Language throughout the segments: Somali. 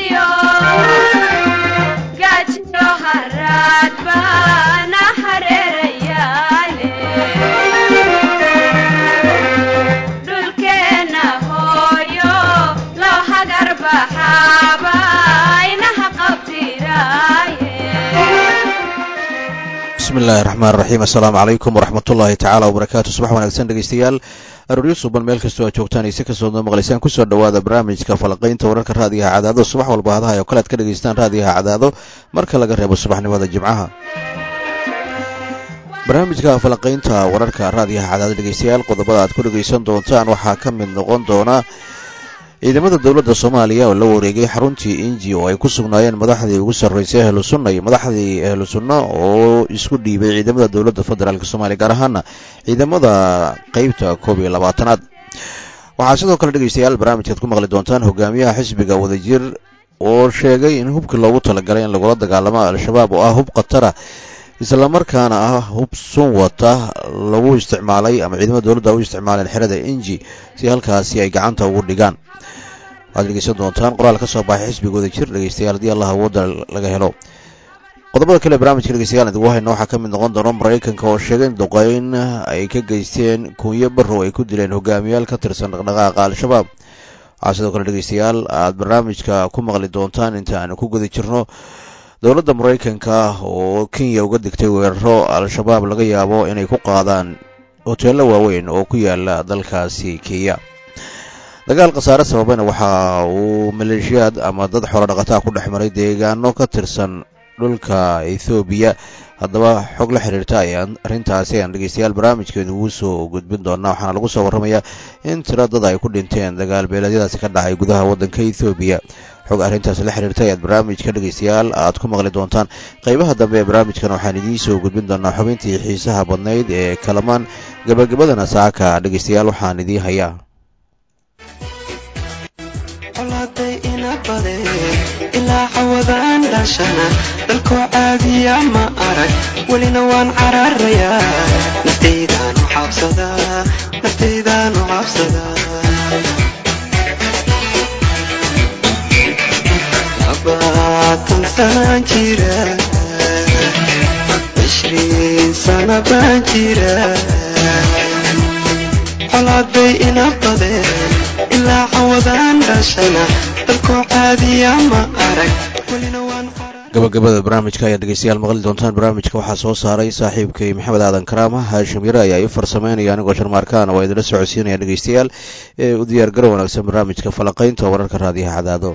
bismillahi raxmaan raxiim assalaamu calaykum waraxmatullaahi tacaala wabarakaatu subax wanaagsan dhegeystayaal arooryo suban meel kastoo aad joogtaan ise kasoo noo maqlaysaan kusoo dhowaada barnaamijka falaqaynta wararka raadiyaha cadaado subax walba hadaha oo kale ad ka dhegaystaan raadiyaha cadaado marka laga reebo subaxnimada jimcaha barnaamijka falaqaynta wararka raadiyaha cadaado dhegeystayaal qodobada aad ku dhegaysan doontaan waxaa ka mid noqon doona ciidamada dowladda soomaaliya oo la wareegay xaruntii inji oo ay ku sugnaayeen madaxdii ugu sarreysay ahlu sunna iyo madaxdii ahlu sunna oo isku dhiibay ciidamada dowladda federaalk soomaaliya gaar ahaana ciidamada qeybta koob iyo labaatanaad waxaa sidoo kale dhegeystayaal barnaamijkaad ku maqli doontaan hogaamiyaha xisbiga wadajir oo sheegay in hubkii loogu talagalay in lagula dagaalamo al-shabaab oo ah hub khatara islamarkaana ah hub sun wata lagu isticmaalay ama ciidamada dowladda u isticmaaleen xerada inji si halkaasi ay gacanta ugu dhigaan waxaad dhegeysan doontaan qoraal ka soo baxay xisbigooda jir dhegeystayaal haddii allah awoodda laga helo qodobada kale barnamijka dhegeystayaal idigu hayna waxaa ka mid noqon doona maraykanka oo sheegay in duqeyn ay ka geysteen kunyo barrow ay ku dileen hogaamiyaal ka tirsan dhaqdhaqaaqa al-shabaab waxaa sidoo kale dhegeystayaal aad barnaamijka ku maqli doontaan inta aanu ku guda jirno dowladda maraykanka oo kenya uga digtay weeraro al-shabaab laga yaabo inay ku qaadaan hoteello waaweyn oo ku yaala dalkaasi kenya dagaal khasaare sababayna waxa uu maleeshiyaad ama dad xoolo dhaqataa ku dhex maray deegaano ka tirsan dhulka ethoobiya haddaba xog la xiriirta ayaan arrintaasi ayaan dhegeystayaal barnaamijkeedu ugu soo gudbin doonaa waxaana lagu soo warramayaa in tiro dad ay ku dhinteen dagaal beeleedyadaasi ka dhacay gudaha waddanka ethoobiya xog arrintaasi la xiriirta ayaad barnaamijka dhegeystayaal aad ku maqli doontaan qeybaha dambe ee barnaamijkan waxaan idiin soo gudbin doonaa xubintii xiisaha badnayd ee kalamaan gabagabadana saaka dhegeystayaal waxaan idiin hayaa ilaa cawadaan dhashana dalkoo caadiya ma arag welina waan cararayaa naftaydaanu cabsadaa naftaydaanu cabsadaa labaatan sanaan jira cishriin sana baan jira colaaday ina badeen ilaa cawadaan dhashana dalkoo caadiya ma arag welina waan gabagabada barnaamijka ayaad dhegeystayaal maqli doontaan barnaamijka waxaa soo saaray saaxiibkay maxamed aadan karaama haashim yare ayaa i farsameynaya anigoo sharmaarkaana waa idinla socodsiinaya dhegeystayaal ee u diyaargaro wanaagsan barnaamijka falaqaynta wararka raadiyaha cadaado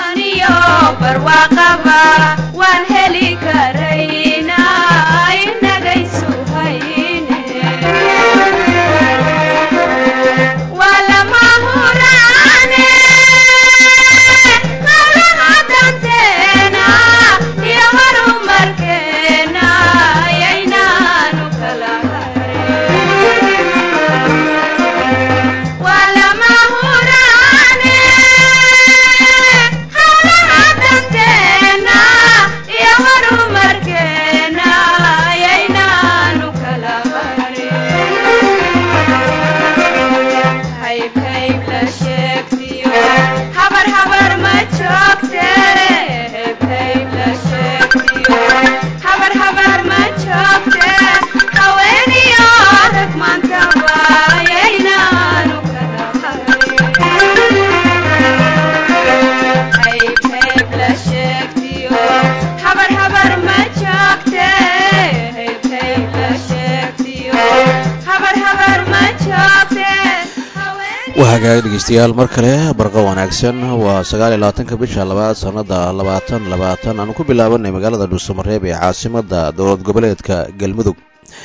wahagaag dhegeystayaal mar kale barqa wanaagsan waa sagaal iyo labaatanka bisha labaad sanada labaatan labaatan aanu ku bilaabanay magaalada dhuusamareeb ee caasimada dowlad goboleedka galmudug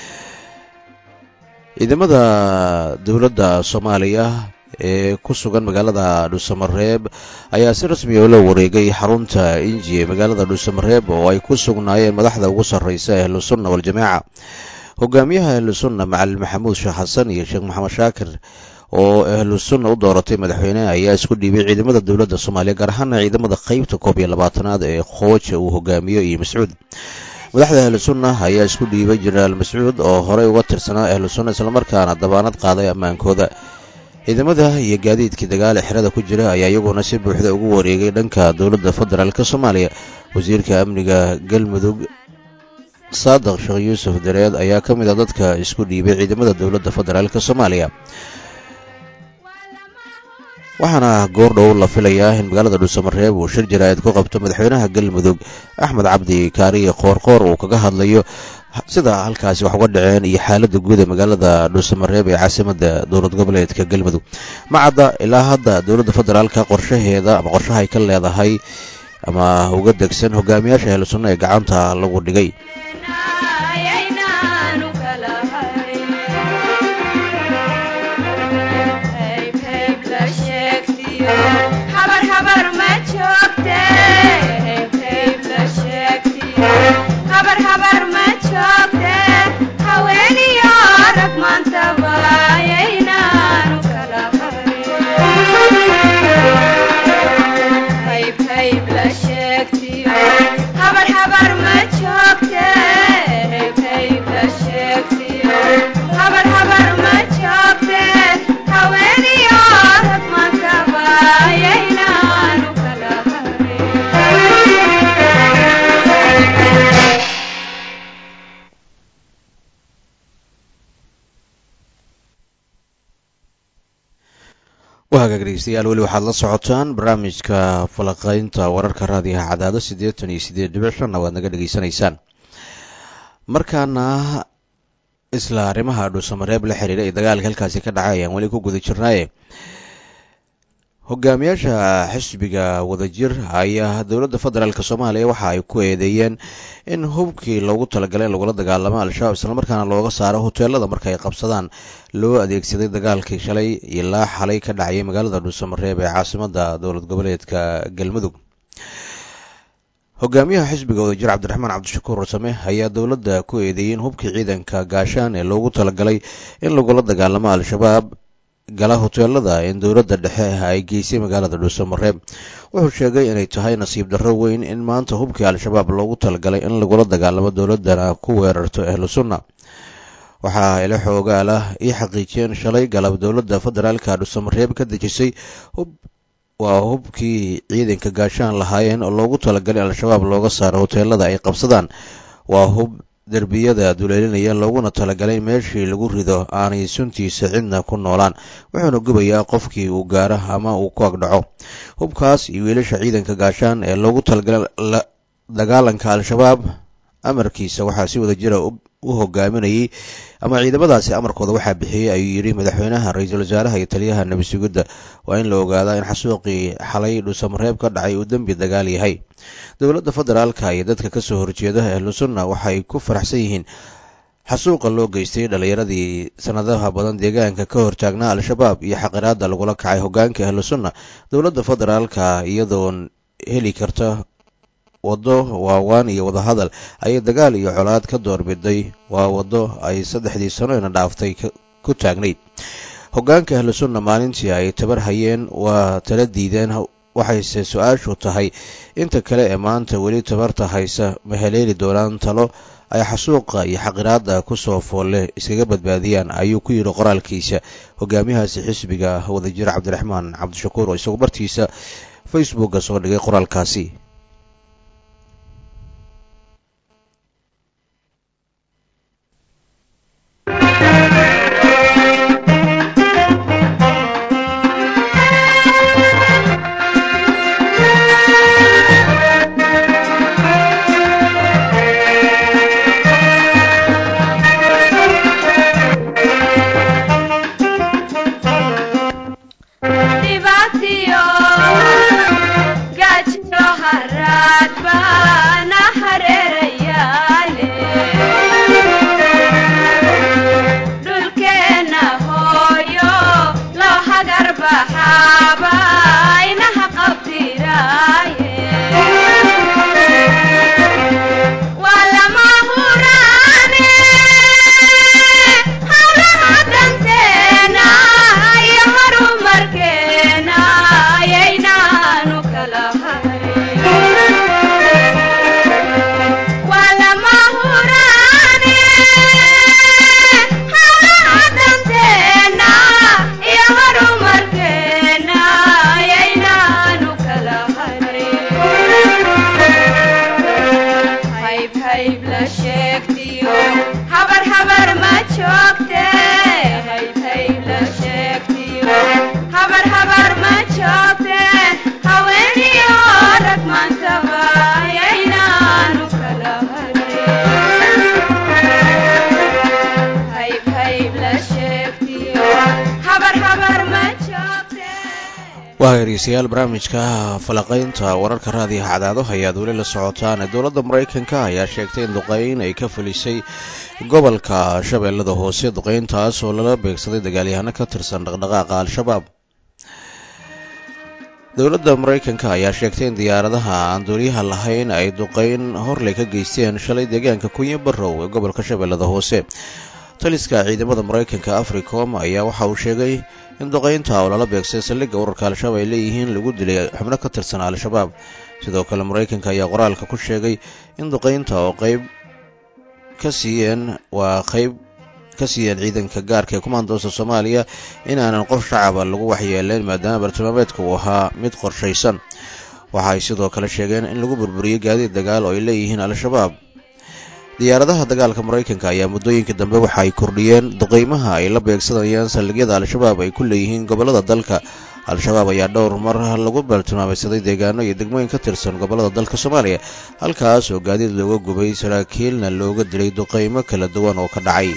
ciidamada dowladda soomaaliya ee ku sugan magaalada dhuusamareeb ayaa si rasmiya ula wareegay xarunta inji ee magaalada dhuusamareeb oo ay ku sugnaayeen madaxda ugu sarreysa ahlu sunna waljamaaca hogaamiyaha ahlu sunna macalin maxamuud sheekh xasan iyo sheekh maxamed shaakir oo ahlu sunna u dooratay madaxweyne ayaa isku dhiibay ciidamada dowladda soomaaliya gaar ahaana ciidamada qeybta koob iyo labaatanaad ee khooja uu hogaamiyo iyo mascuud madaxda ahlu sunna ayaa isku dhiibay jenaraal mascuud oo horey uga tirsanaa ahlu sunna islamarkaana dabaanad qaaday ammaankooda ciidamada iyo gaadiidkii dagaale xerada ku jira ayaa iyaguna si buuxda ugu wareegay dhanka dowladda federaalk soomaaliya wasiirka amniga galmudug saadiq sheekh yuusuf dareed ayaa ka mid a dadka isku dhiibay ciidamada dowladda federaalk soomaaliya waxaana goordhow la filayaa in magaalada dhuusamareeb uu shir jaraa'id ku qabto madaxweynaha galmudug axmed cabdi kaariye qoorqoor uu kaga hadlayo sida halkaasi wax uga dhaceen iyo xaaladda guud ee magaalada dhuusamareeb ee caasimadda dowlad goboleedka galmudug macadda ilaa hadda dowladda federaalka qorshaheeda ama qorshahay ka leedahay ama uga degsan hogaamiyaasha ahlu sunna ee gacanta lagu dhigay wahagaag dhegeystayaal weli waxaad la socotaan barnaamijka falaqaynta wararka raadiyaha cadaado siddeetan iyo siddeed dhibic shanna waad naga dhegeysanaysaan markaana isla arrimaha dhuusamareeb la xiriira ee dagaalka halkaasi ka dhacay ayaan weli ku guda jirnaaye hogaamiyaasha xisbiga wadajir ayaa dowladda federaalk soomaaliya waxa ay ku eedeeyeen in hubkii loogu talagalay in lagula dagaalamo al-shabaab islamarkaana looga saaro hoteelada marka ay qabsadaan loo adeegsaday dagaalkii shalay ilaa xalay ka dhacayay magaalada dhuusamareeb ee caasimada dowlad goboleedka galmudug hogaamiyaha xisbiga wadajir cabdiraxmaan cabdishakuur rasame ayaa dowladda ku eedeeyey in hubkii ciidanka gaashaan ee loogu talagalay in lagula dagaalamo al-shabaab gala hoteelada in dowladda dhexe ay geysay magaalada dhuusamareeb wuxuu sheegay inay tahay nasiib darro weyn in maanta hubkii al-shabaab loogu talagalay in lagula dagaalamo dowladdana ku weerarto ahlu sunna waxaa ila xoogaal ah ii xaqiijiyeen shalay galab dowladda federaalka dhuusamareeb ka dejisay hub waa hubkii ciidanka gaashaan lahaayeen oo loogu talagalay al-shabaab looga saaro hoteelada ay qabsadaan waa hub derbiyada duleelinaya looguna talagalay meeshii lagu rido aanay suntiisa cidna ku noolaan wuxuuna gubayaa qofkii uu gaaro ama uu ku agdhaco hubkaas iyo wiilasha ciidanka gaashaan ee loogu talagalay dagaalanka al-shabaab amarkiisa waxaa si wada jira u hogaaminayay ama ciidamadaasi amarkooda waxaa bixiyey ayuu yidhi madaxweynaha ra-iisul wasaaraha iyo taliyaha nebi sugidda waa in la ogaadaa in xasuuqii xalay dhuusamareeb ka dhacay uu dembi dagaal yahay dowladda federaalka iyo dadka kasoo horjeeda ahlu sunna waxay ku faraxsan yihiin xasuuqa loo geystay dhallinyaradii sanadaha badan deegaanka ka hortaagnaa al-shabaab iyo xaqiraada lagula kacay hogaanka ahlu sunna dowladda federaalka iyadoon heli karta waddo waawaan iyo wadahadal ayay dagaal iyo colaad ka doorbiday waa waddo ay saddexdii sano ina dhaaftay ku taagnayd hogaanka ahlu sunna maalintii ay tabar hayeen waa tala diideen waxayse su-aashu tahay inta kale ee maanta weli tabarta haysa ma heleeli doonaan talo ay xasuuqa iyo xaqiraada kusoo foolle iskaga badbaadiyaan ayuu ku yidhi qoraalkiisa hogaamiyahaasi xisbiga wadajir cabdiraxmaan cabdishakuur oo isagu bartiisa facebooka soo dhigay qoraalkaasi waa hegeystayaal barnaamijka falaqaynta wararka raadiyaha cadaado ayaad weli la socotaan dowladda maraykanka ayaa sheegtay in duqeyn ay ka fulisay gobolka shabeellada hoose duqeyntaas oo lala beegsaday dagaalyahano ka tirsan dhaqdhaqaaqa al-shabaab dowladda maraykanka ayaa sheegtay in diyaaradaha aan duuliyaha lahayn ay duqeyn horley ka geysteen shalay deegaanka kunyo barrow ee gobolka shabeellada hoose taliska ciidamada maraykanka africom ayaa waxa uu sheegay in duqeynta oo lala beegsay saldhigga urarka al-shabaab ay leeyihiin lagu dilay xubno ka tirsan al-shabaab sidoo kale maraykanka ayaa qoraalka ku sheegay in duqeynta oo qeyb ka siiyeen waa qeyb ka siiyeen ciidanka gaarka ee kumaandoosta soomaaliya inaanan qof shacaba lagu waxyeeleyn maadaama bartilmaameedka uu ahaa mid qorshaysan waxa ay sidoo kale sheegeen in lagu burburiyey gaadiid dagaal oo ay leeyihiin al-shabaab diyaaradaha dagaalka maraykanka ayaa muddooyinka dambe waxa ay kordhiyeen duqeymaha ay la beegsanayaan saldhigyada al-shabaab ay ku leeyihiin gobollada dalka al-shabaab ayaa dhowr mar lagu baltilmaameysaday deegaano iyo degmooyin ka tirsan gobollada dalka soomaaliya halkaas oo gaadiid looga gubay saraakiilna looga dilay duqeymo kala duwan oo ka dhacay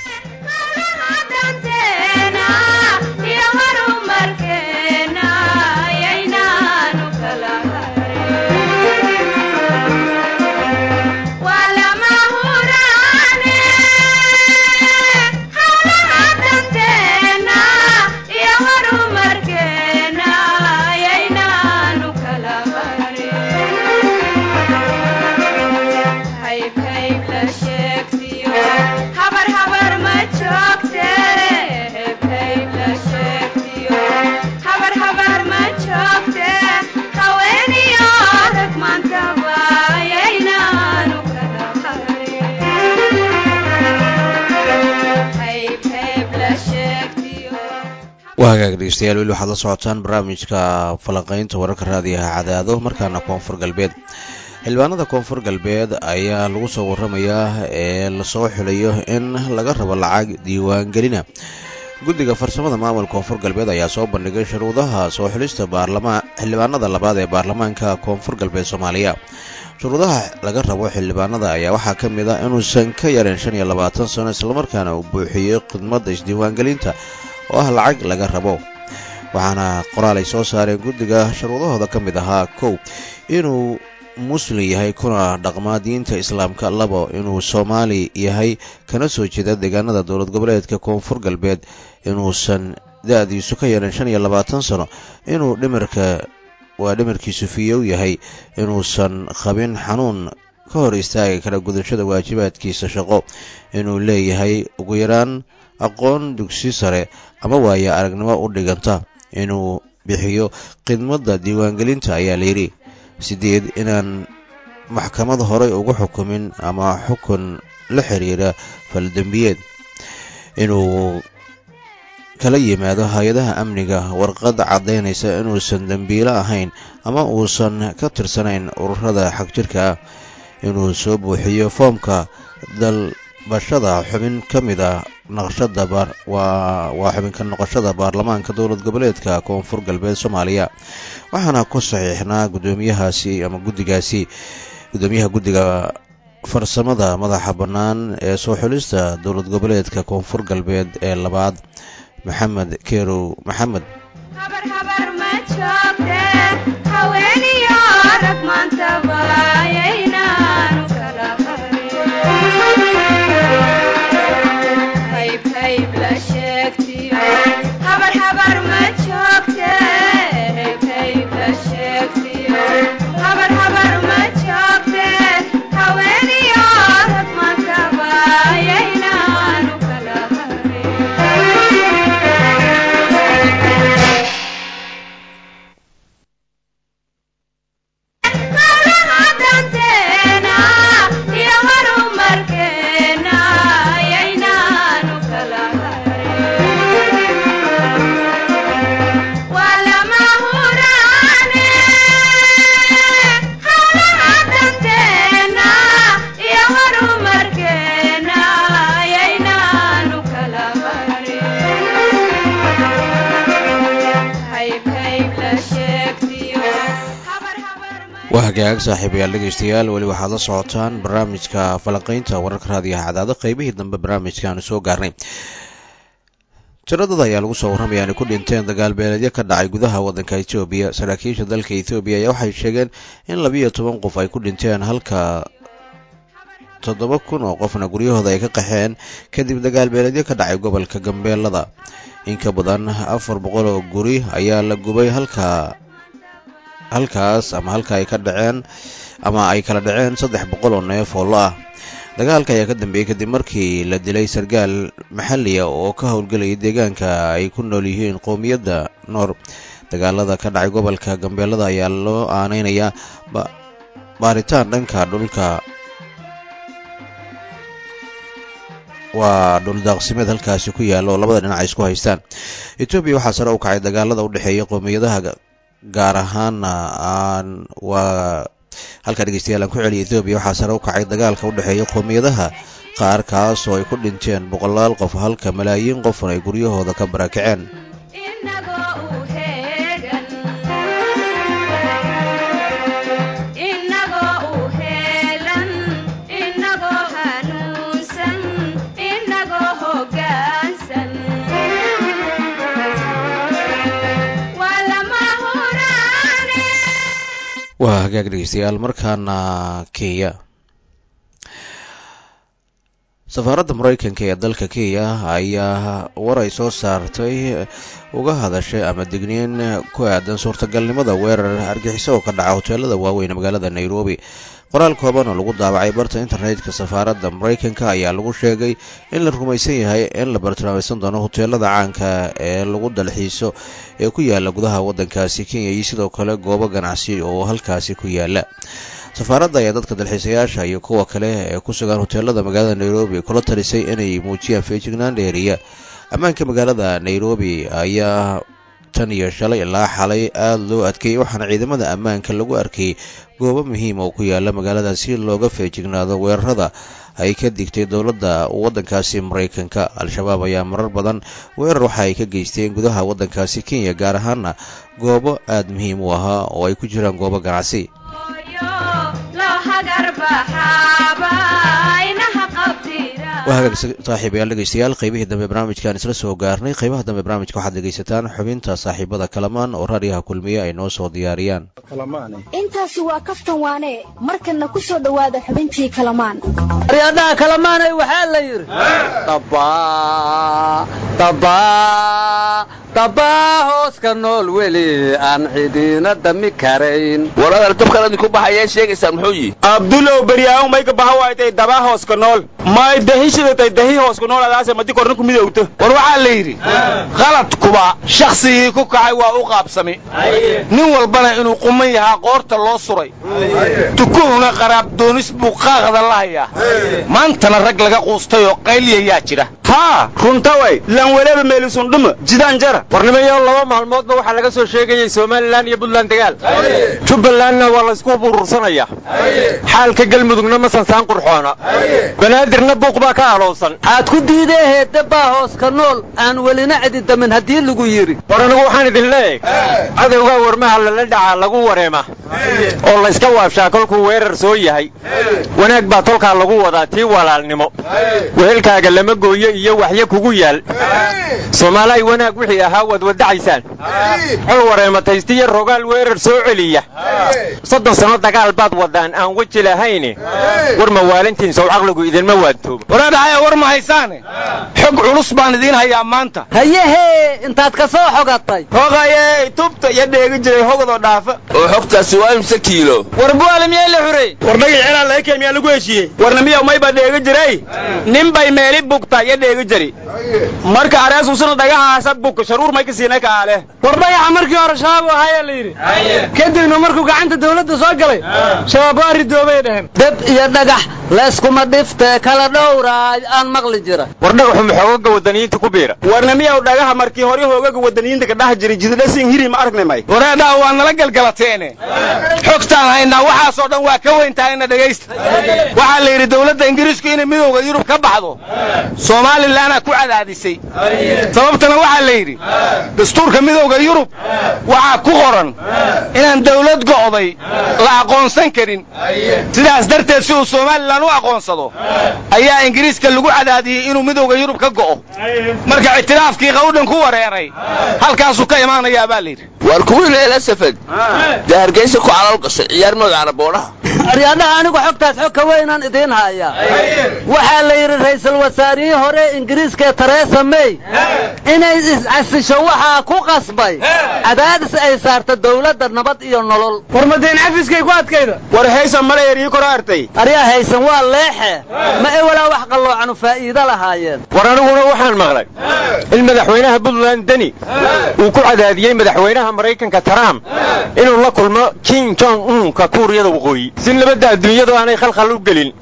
waa hagaag dhegeystayaal weli waxaad la socotaan barnaamijka falanqaynta wararka raadiyaha cadaado markaana koonfur galbeed xildhibaanada koonfur galbeed ayaa lagu soo waramayaa ee lasoo xulayo in laga rabo lacag diiwaangelina guddiga farsamada maamulka koonfur galbeed ayaa soo bandhigay shuruudaha soo xulista xildhibaanada labaad ee baarlamaanka koonfur galbeed soomaaliya shuruudaha laga rabo xildhibaanada ayaa waxaa ka mid ah inuusan ka yareen shan iyo labaatan sano islamarkaana uu buuxiyo khidmadda isdiiwaangelinta oo ah lacag laga rabo waxaana qoraal ay soo saareen guddiga shuruudahooda ka mid ahaa kow inuu muslim yahay kuna dhaqmaa diinta islaamka labo inuu soomaali yahay kana soo jeeda deegaanada dowlad goboleedka koonfur galbeed inuusan da-diisu ka yaran shan iyo labaatan sano inuu dhimirka waa dhimirkiisu fiyow yahay inuusan qabin xanuun ka hor istaagi kara gudashada waajibaadkiisa shaqo inuu leeyahay ugu yaraan aqoon dugsi sare ama waaya aragnimo u dhiganta inuu bixiyo khidmadda diiwaangelinta ayaa layidhi sideed inaan maxkamad horey ugu xukumin ama xukun la xiriira faldembiyeed inuu kala yimaado hay-adaha amniga warqad caddaynaysa inuusan dembiilo ahayn ama uusan ka tirsanayn ururada xagjirka ah inuu soo buuxiyo foomka dalbashada xubin ka mid a naqshada waa xubinka noqoshada baarlamaanka dowlad goboleedka koonfur galbeed soomaaliya waxaana ku saxiixnaa gudoomiyahaasi ama guddigaasi gudoomiyaha guddiga farsamada madaxa bannaan ee soo xulista dowlad goboleedka koonfur galbeed ee labaad maxamed kerow maxamed waa hagaag saaxiibayaal dhegeystayaal weli waxaad la socotaan barnaamijka falanqaynta wararka raadiyaha cadaado qeybihii dambe barnaamijkaanu soo gaarnay tiradada ayaa lagu soo warramaya inay ku dhinteen dagaalbeeleedyo ka dhacay gudaha waddanka etoobiya saraakiisha dalka etoobiya ayaa waxay sheegeen in labiiyo toban qof ay ku dhinteen halka toddoba kun oo qofna guryahooda ay ka qaxeen kadib dagaalbeeleedyo ka dhacay gobolka gambeelada in ka badan afar boqol oo guri ayaa la gubay halka halkaas ama halka ay ka dhaceen ama ay kala dhaceen saddex boqol oo neef oo lo ah dagaalka ayaa ka dambeeyey kadib markii la dilay sarkaal maxalliya oo ka howlgelayay deegaanka ay ku nool yihiin qowmiyadda noor dagaalada ka dhacay gobolka gambeelada ayaa loo aaneynayaa baaritaan dhanka dhulka waa dhuldaaqsimeed halkaasi ku yaalla oo labada dhinac ay isku haystaan etoobiya waxaa sare u kacay dagaalada u dhexeeya qowmiyadaha gaar ahaana aan waa halkaa dhegeystayaal aan ku celiya etoobiya waxaa sare u kacay dagaalka u dhexeeya qowmiyadaha qaar kaas oo ay ku dhinteen boqolaal qof halka malaayiin qofna ay guryahooda ka barakaceen waa hagaag dhegeystayaal markaana kenya safaaradda maraykanka ee dalka kenya ayaa war ay soo saartay uga hadashay ama digniin ku aadan suurtagalnimada weerar argixiso oo ka dhaca hoteelada waaweyn magaalada nairobi qoraal kooban oo lagu daabacay barta internetka safaaradda maraykanka ayaa lagu sheegay in la rumaysan yahay in la bartilmaamaysan doono hoteelada caanka ee lagu dalxiiso ee ku yaala gudaha waddankaasi kenya iyo sidoo kale goobo ganacsi oo halkaasi ku yaala safaaradda ayaa dadka dalxiisayaasha iyo kuwa kale ee ku sugan hoteelada magaalada nairobi kula talisay inay muujiyaan feejignaan dheeriya ammaanka magaalada nairobi ayaa tan iyo shalay ilaa xalay aada loo adkeeyey waxaana ciidamada ammaanka lagu arkayay goobo muhiim oo ku yaala magaalada si looga feejignaado weerarada ay ka digtay dowladda waddankaasi maraykanka al-shabaab ayaa marar badan weerar waxa ay ka geysteen gudaha waddankaasi kenya gaar ahaana goobo aada muhiim u ahaa oo ay ku jiraan goobo ganacsi waa hagaag saaxiibayaal dhegeystayaal qaybihii dambe barnaamijkaan isla soo gaarnay qaybaha dambe barnaamijka waxaad dhegaysataan xubinta saaxiibada kalamaan oo raadiyaha kulmiye ay noo soo diyaariyaan intaasi waa kaftan waane markanna ku soo dhowaada xubintii kalamaan aryadaha kalamaanay waxaa la yidhi dabbaa hooska nool weli aan cidina dami karayn waradar dabkan idinku baxayee sheegaysaan muxuu yihi abdulow beryaaan mayka baxa waaytay dabaa hooska nool may dahishidatay dahi hooska nool adaase madi korna ku midowto war waxaa la yidhi khaladkuba shakhsigii ku kacay waa u qaabsami nin walbana inuu quman yahaa qoorta loo suray tukuhuna qaraab doonis buu qaaqda la hayaa maantana rag laga quustay oo qayliyayaa jira haa runtaway lan weleba meelisundhuma jidaan jara warnimayo laba maalmoodba waxaa laga soo sheegayey somalilan iyo buntland dagaal jubbalandna waa laysku burursanayaa xaalka galmudugna ma sansaan qurxoona banaadirna buuq baa ka alowsan aad ku diidee heedabbaa hooska nool aan welina cididamin haddii lagu yidhi war anigu waxaan idin leeyahay cadowgaa warmaha lala dhacaa lagu wareema oo layska waabshaa kolkuu weerar soo yahay wanaag baa tolkaa lagu wadaa tii walaalnimo wehelkaaga lama gooyo iyo waxyo kugu yaal soomaalaay wanaag wixii ahaa waad wadacaysaan xol wareemataystiyo rogaal weerar soo celiya soddon sanno dagaal baad wadaan aan weji lahayne war mawaalintiin sow caqligu idinma waantoobo waraadhahaya war ma haysaane xog culus baan idiin hayaa maanta hayehee intaad ka soo xogatay hogayey tubta iyo dheegi jiray hogadoo dhaafa oo xogtaasi waa imse kiilo war bu'aale miyaa la xurey war dhagax celaa laga keen miyaa lagu heshiiyey warna miyaw mayba dheegi jiray nin bay meeli bugta iyo dheegi jiri marka areesusuna dhagahaasa bug sharuur may ka siinay kaale war dhagaxa markii hore shabaab u ahayaa la yidhi kadibna markuu gacanta dawladda soo galay shabaab waa ridoobay dhaheen deb iyo dhagax layskuma dhiftee kala dhowraay aan maqli jira war dhagaxu maxoogaga wadaniyiinta ku biira warna miyaw dhagaha markii hore hoogaga wadaniyiinta ka dhex jiray jidadhasin hiri ma aragnay may wareedhaa waa nala galgalateene xogtaan haynaa waxaasoo dhan waa ka weyn tahayna dhegaysta waxaa la yidhi dawladda ingiriisku inay midowda yurub ka baxdo soomalilanaa ku cadaadisay sababtana waxaa la yidhi dastuurka midowda yurub waxaa ku qoran inaan dawlad go'day la aqoonsan karin sidaas darteed si uu somalilan u aqoonsado ayaa ingiriiska lagu cadaadiyey inuu midowda yurub ka go'o marka ictiraafkii qawdhan ku wareeray halkaasuu ka imaanayaa baa layidhi war kuwii leela safad dee hargeysa ku calal gashay ciyaar magaca boodhaha aryaadhaha anigu xogtaas xog ka weynaan idiin haya waxaa la yidhi ra'iisul wasaarihii hore ingiriiska teresa may inay iscasisho waxaa ku qasbay cadaadis ay saarta dawladda nabad iyo nolol war madeen xafiiskay ku adkayda war haysan mala eryii koro artay aryaa haysan waa leexe ma ewalaa wax qalloocanu faa'iido lahaayeen war aniguna waxaan maqlay in madaxweynaha puntland deni uu ku cadaadiyey madaxweynaha maraykanka trump inuu la kulmo kim jong unka kuuriyada waqooyi si nabadda adduunyadu aanay khalkhal u gelin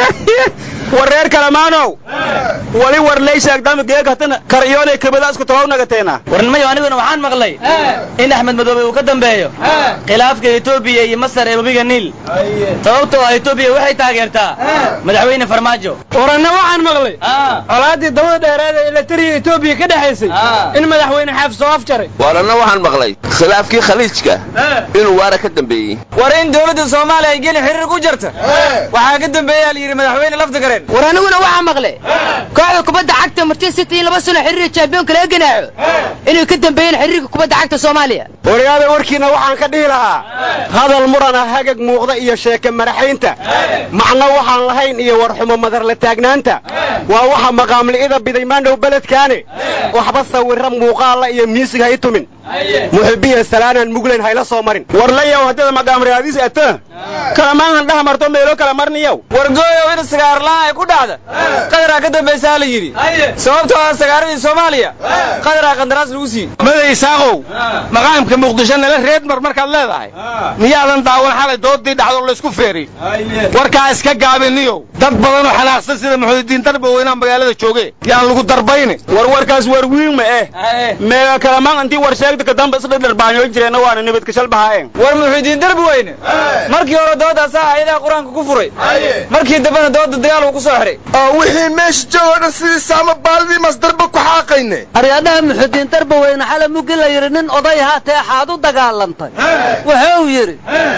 war reer kalamaanow wali war leyshaagdamigeegatana karyoonay kabada isku tabawnagateena warnimayo aniguna waxaan maqlay in axmed madoobe uu ka dambeeyo khilaafka etoobiya iyo masar ee webiga niil sababtoo ah etoobiya waxay taageertaa madaxweyne farmaajo waranna waxaan maqlay colaaddii dabada dheeraada ee latariya etoobiya ka dhexaysay in madaxweyne xaaf soo afjaray waaranna waxaan maqlay khilaafkii khaliijka inuu waara ka dambeeyey war in dowladda soomaaliya ay geli xiriir ku jirta waxaa ka dambeeyaa la yidhi madaxweyne laftigareen war aniguna waxaa maqlay kooxda kubadda cagta manchester city in laba sano xiriir champiyoonka laga ganaaxo inay ka dambeeyeen xiriirka kubadda cagta soomaaliya waryaada warkiina waxaan ka dhihi lahaa hadal murana hagag muuqda iyo sheeke madaxaynta macno waxaan lahayn iyo warxumo madarla taagnaanta waa waxa maqaamli'ida biday maandhow beledkaane waxba sawirra muuqaalla iyo miisig ha i tumin muxibiya salaanaan muglayn hayla soo marin warlayow haddada maqaamriyaadiis ata kalamaahan dhaha marto meelo kala marniyow wargooyow in sagaarla'aan ay ku dhacda qadaraa ka dambaysaa la yidhi sababtoo ah sagaaradii soomaaliya qadaraa qandaraas lagu siiyey maday isaaqow maqaamka muqdisho nala reedmar markaad leedahay miyaadan daawan xalay doodii dhacdo laysku feeri warkaa iska gaabiniyow dad badanoo xanaaqsan sida muxuudiin darbow inaan magaalada jooge yaan lagu darbayni war warkaas war wiin ma eh meega kalamaan intii war sheegta kadamba isdhadharbaanyoy jireenna waana nabadgashal bahaayeen war muxiudiin darbi weyne markii hore doodaasaa ayadaha qur-aanka ku furay markii dambena dooda dagaal uu ku soo xihay oo wixii meesha joogoo dhan sidii saama baadidii masdarba ku xaaqayne aryaadhaha muxudiin darba weyne xala muggi la yidhi nin oday haatee xaad u dagaalantay wuxuu yidhi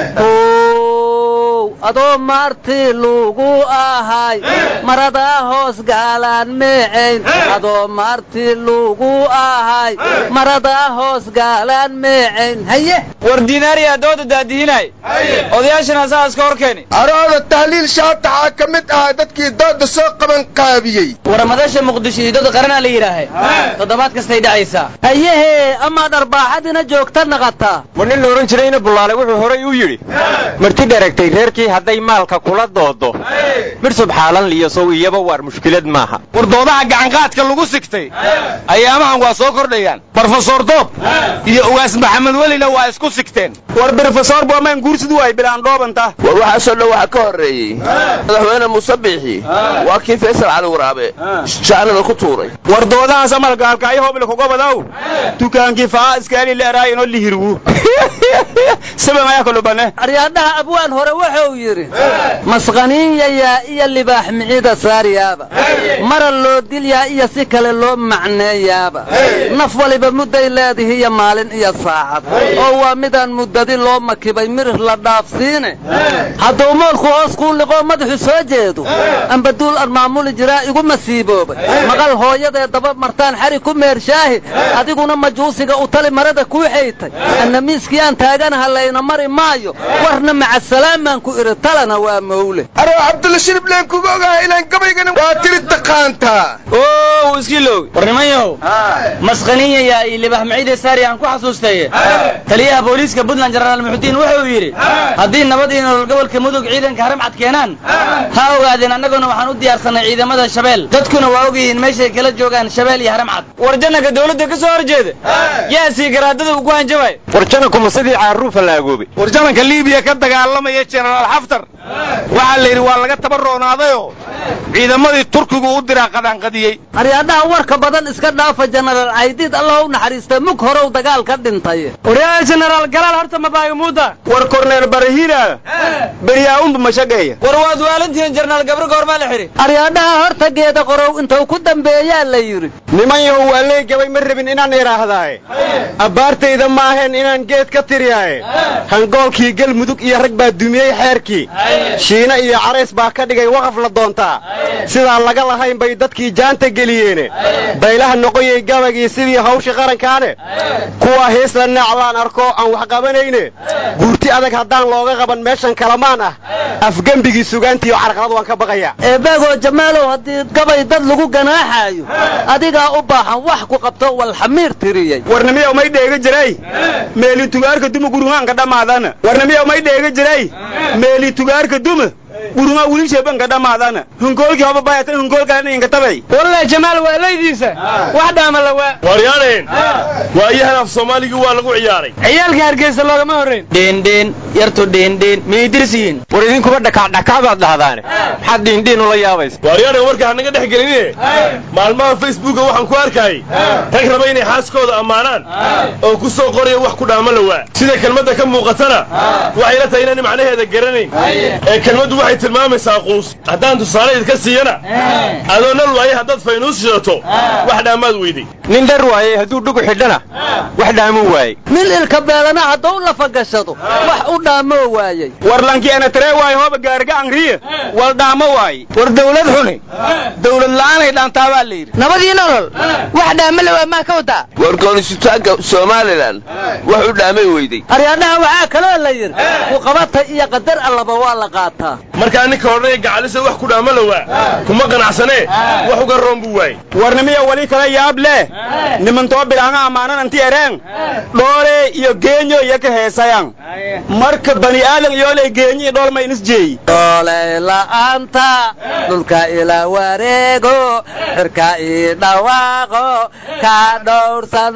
adoo maartii lugu ahay maradaa hoos gaalaan meecayn adoo maartii lugu ahay maradaa hoos gaalaan meecayn haye war diinaariyaa dooda daadihinay odayaashana saas ka hor keeni arooda tahliil shaataxaa ka mid ahaa dadkii dooda soo qaban qaabiyey waramadasha muqdisho iyo dooda qaranaa la yidhaahay toddobaad kastay dhacaysaa hayehee amaad arbaaxadina joogta naqataa war nin la odhan jirayna bullaale wuxuu horay u yidhi marti dheragtay reerkii hadday maalka kula doodo mid subxaalan liyo sow iyaba waar mushkilad maaha war doodaha gacanqaadka lagu sigtay ayaamahan waa soo kordhayaan brofesor doob iyo ugaas maxamed welina waa isku sigteen war brofesor boomaan guursidu ay bilaan dhoobanta war waxaasoo dhan waxaa ka horreeyey madaxweyne muuse biixi waa kii faysal cali waraabe jaanada ku tuuray war doodahaas amalgaalkaayo hoble kugobadaw dukaankii faa iskaali leeraay inoo lihirwu saban ayaa kalubane aryaadhaha abwaan hore wuxuu yidhi masqaniinyayaa iyo libaax micida saaryaaba mara loo dilyaa iyo si kale loo macneeyaaba naf waliba mudday leedihi iyo maalin iyo saacad oo waa midaan muddadi loo makibay mirir la dhaafsiine hadduu moolku hoos kuu liqoo madaxu soo jeedo amba duul aan maamuli jiraa igu masiiboobay maqal hooyadee daba martaan xari ku meershaahi adiguna majuusiga u tali marada kuu xaytay anna miiskii aan taaganaha layna mari maayo warna macasalaamaan ku idhi talana waa mawle aroo cabdulla shirib leen kuga ogaha inaan gabaygana waa tiri taqaantaa oo iskii loogi war nimanyow masqaniinyayaa iyo libax miciide saari aan ku xasuustaye taliyaha booliiska puntland jenaraal muxudiin wuxuu yidhi haddii nabad iyo nolol gobolka mudug ciidanka haramcad keenaan ha ogaadeen annaguna waxaan u diyaarsanay ciidamada shabeel dadkuna waa ogyihiin meeshay kala joogaan shabeel iyo haramcad war janaka dawladda ka soo horjeeda yaa sii garaadada ugu hanjabay war janankuma sidii caaruufa la agoobay war jananka liibiya ka dagaalamaya jenaraal xaftar waxaa la yidhi waa laga tabaroonaadayoo ciidamadii turkigu u diraa qadaanqadiyey aryaadhaha warka badan iska dhaafa jenaraal caydiid allah u naxariista mug horow dagaal ka dhintay waryaa jenaraal galaal horta mabaagimuuda war korneel barahina beryaa'unba mashageeya war waad waalantihiin jenaraal gabro goormaa la xidhi aryaadhaha horta geeda qorow intuu ku dambeeyaa la yidhi niman yahow waa lee gabay ma rabin inaan idhaahdaaye abbaartayda maaheen inaan geed ka tiriyaaye hangoolkii galmudug iyo rag baa dumiyey xeerkii shiine iyo carays baa ka dhigay waqaf la doontaa sidaan laga lahayn bay dadkii jaanta geliyeene baylaha noqoyay gabagii sidii hawshii qarankaane kuwa heesla naaclaan arko aan wax qabanayne guurti adag haddaan looga qaban meeshan kalamaan ah afgembigii sugaantiiyo carqalad waan ka baqayaa eebaagoo jamaalow haddii gabay dad lagu ganaaxaayo adigaa u baahan wax ku qabto walxamiir tiriyey warnamiyow may dheega jiray meeli tugaarka duma gurungaanka dhammaadana warnamiyow may dheega jiray meeli tugaarka duma gurungaa wilisheebanka dhammaadana hunkoolkii hoba bayatan hunkoolkalena inkatabay wallahi jamaal waa laydiisa wax dhaama la waa waryaaneen waayahan af soomaaligii waa lagu ciyaaray ciyaalka hargeysa loogama horrayn dheendheen yartu dheendheen miidirsiin war idinkuba dhakacdhakac baad dhahdaane maxaad dhiindhiin ula yaabaysa waaryaaneen warka hanaga dhex gelinine maalmaha facebooka waxaan ku arkayay rag raba inay xaaskooda ammaanaan oo ku soo qoraya wax ku dhaama la waa sida kelmadda ka muuqatana waxay la tahay inaan macnaheeda garanayn ee kelmaddu waxay tilmaamaysaa quus haddaan tusaale idka siiyana adoo nal waaye haddaad faynuus shidato wax dhaamaad weyday nin dhar waayey hadduu dhugu xidhana wax dhaamuu waayey nin ilka beelana hadduu lafa gashado wax u dhaamoo waayey warlankii ana taree waayo hooba gaariga angriye wal dhaamo waaye war dawlad xuni dawlad la'aanay dhaantaa baa la yidhi nabadii nolol wax dhaama la waa maa ka wadaa war goonisitaanka somalilan wax u dhaamay weyday aryaadhaha waxaa kaloo la yidhi kuqabata iyo qadar allaba waa la qaataa markaa ninka odhanaya gacalisa wax ku dhaama la waa kuma qanacsanee wax uga roon buu waayey warnimiya wali kala yaab leh nimantoo bilaanga ammaanan anti ereen dhoole iyo geenyo iyo ka heesayan marka bani aadan iyooley geenyi dhool ma inis jeeyi doolay la'aanta dhulka ila wareego xirka ii dhawaaqo ka dhowrsan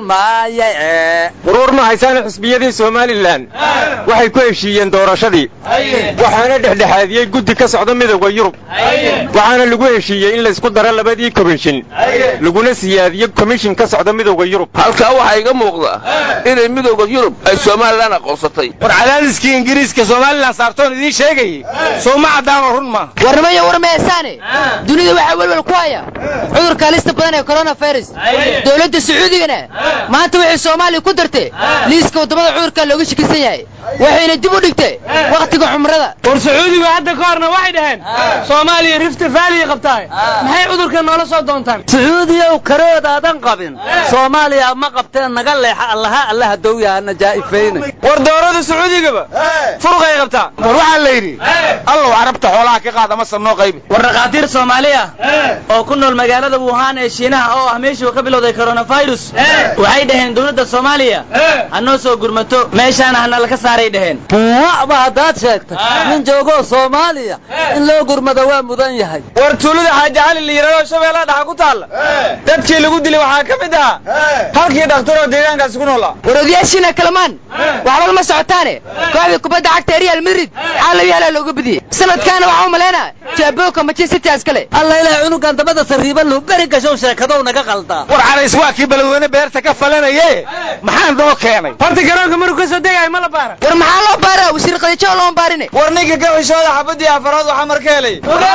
maaye waruur ma haysaana xisbiyadii somalilan waxay ku heshiiyeen doorashadii waxaana dhexdhexaadiyey guddi ka socda midowda yurub waxaana lagu heshiiyey in laysku daro labadii komishin laguna siyaadiyo komishin ka socda midowda yurub halkaa waxaa iga muuqda inay midowda yurub ay somalilan aqoonsatay war cadaadiskii ingiriiska somalilan saartoon idiin sheegayey soo ma caddaanoo run maaha warnimaya warmeesaane dunida waxaa welwel ku haya cudurka halista badan ee coronavirus dowladda sacuudigana maanta waxay soomaaliya ku dartay liiska waddamada cudurka looga shakisan yahay waxayna dib u dhigtay wakhtiga cumrada war sacuudigu hadda ka horna waxay dhaheen soomaaliya rifta faaliya qabtaay maxay cudurka noola soo doontaan sacuudiyow karoodaadan qabin soomaaliya ma qabteen naga leexa allaha allaha dowyahana jaa'ifayna war doorada sacuudigaba furuqay qabtaa war waxaa la yidhi allow carabta xoolaha ka qaad ama sabnoo qaybi war dhakhaatiir soomaali ah oo ku nool magaalada wuhan ee shiinaha oo ah meeshii uu ka bilowday coronavirus waxay dhaheen dowladda soomaaliya ha noo soo gurmato meeshaana hana laka saaray dhaheen waba haddaad sheegtay nin joogoo soomaaliya in loo gurmado waa mudan yahay war tuulada xaaji cali la yidhahdo shabeellaha dhaxa ku taalla dadkii lagu dilay waxaa ka mid ahaa halkii dhakhtaroo deegaankaasi ku noolaa war odayaashiina kalamaan waxba lama socotaane kooxda kubadda cagta real madrid xaalabyaalaa looga badiyey sanadkaana waxaa u malaynaa jaaboka manchester city askale alla ilaah cunugan dabada sariiba luu beri gashow sheekadow naga qaldaa war carays waa kii beledweyne beerta ka falanaye maxaa noo keenay horta garoonka maruu ka soo degayo ma la baara war maxaa loo baaraa wasiir qadijo looma baarine war ninka gabashooda xabadii afaraad waxaa marka helay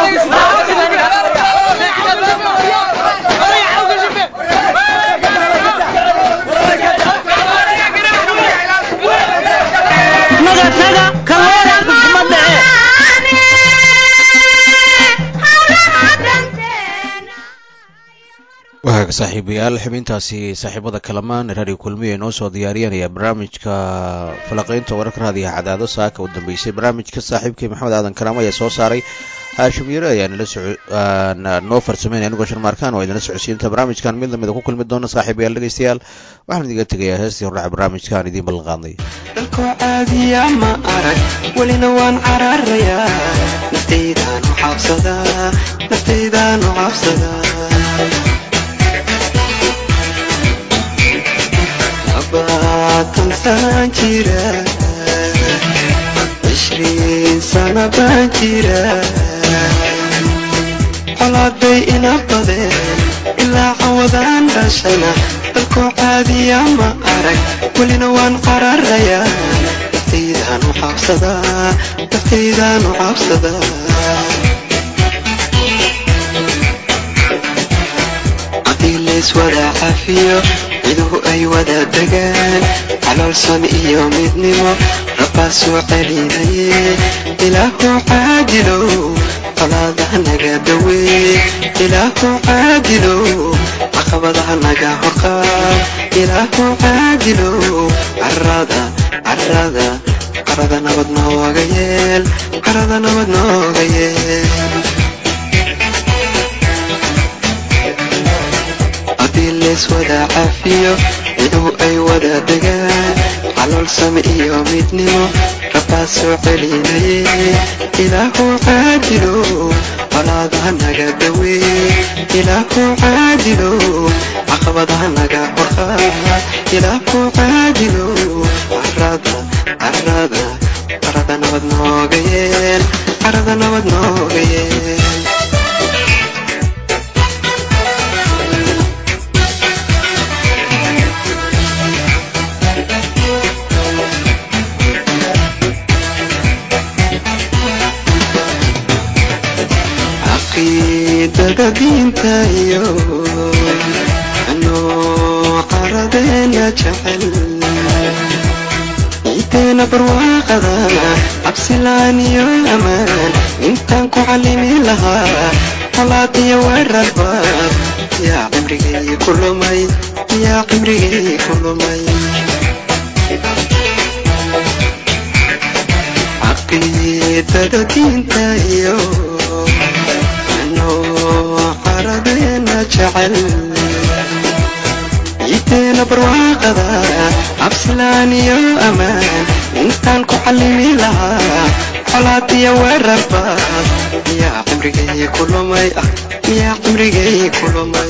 naga taga kalooda kuma dhace waaga saaxiibayaal xubintaasi saaxiibada kalamaan radio kulmiya inoo soo diyaariyanaya barnaamijka falaqaynta wararka raadiyaha cadaado saaka u dambeysay barnaamijka saaxiibkii maxamed aadan karaam ayaa soo saaray haashim yare ayaa nala noo farsameynaya anigoo sharmaarkaan oo idinla socodsiinta barnaamijkan mid lamida ku kulmi doona saaxiibayaal dhegeystayaal waxaan idiga tegayaa heestii hordhaca barnaamijkaan idiin ballan qaadnay dalkoo caadiya ma arag welina waan cararayaa naftaydaanu cabsadaa naftaydaanu cabsadaa labaatan sanaan jira cishriin sana baan jira colaaday ina badeen ilaa cawadaan dhashana dalkoo caadiya ma arag welina waan qararayaa naftaydaanu cabsadaa naftaydaanu cabsadaa haddii layswada cafiyo ciduhu ay wada degaan caloolsan iyo midnimo rabbaa soo celinaye ilaahu caadilow colaadaha naga dawee ilaahu caadilow caqabadaha naga horqaad ilaahu caadilow carada carada carada nabad nooga yeel carada nabad nooga yeel haddii lees wada caafiyo ciduhu ay wada degaan calool same iyo midnimo rabbaa soo celinaye ilaahu caadilow colaadaha naga dawee ilaahu caadilow caqabadaha naga horqaad ilaahu caadilow carada carada carada nabad nooga yeel carada nabad nooga yeel caqiidada diinta iyo anoo caradeena jecel ciideena barwaaqada cabsilaan iyo amaan intaan ku callimi lahaa colaad iyo weerarbaad yaa cimrigay ku lumay yaa cimrigay ku lumay caqiidada diinta iyo anoo caradeena jecel ciideena barwaaqada cabsilaan iyo amaan intaan ku callimi lahaa colaad iyo weerarbaad yaa cimrigay ku lumay ah yaa cimrigay ku lumay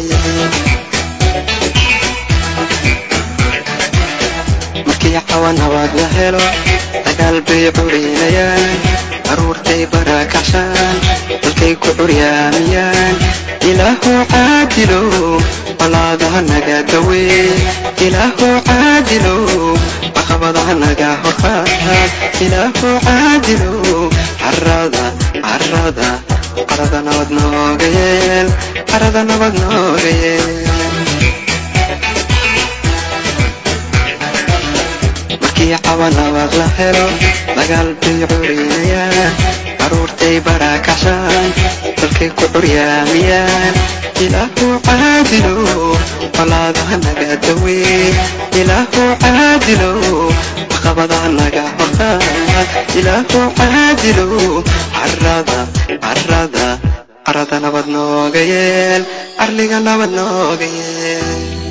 markii cawa nabad la helo dagaal bay curinayaan caruurtay barakacshaan dalkay ku curyaamiyaan ilaahu caadilow colaadaha naga dawee ilaahu caadilow caqabadaha naga horqaad ilaahu caadilow carada carada carada nabad nooga yeel carada nabad nooga yeel markii cawa nabad la helo dagaal bay curinayaan caruurtay barakacshaan dalkay ku curyaamiyaan ilaahu caadilow colaadaha naga dawee ilaahu caadilow caqabadaha naga horqaad ilaahu caadilow carada carada carada nabad nooga yeel carliga nabad nooga yeel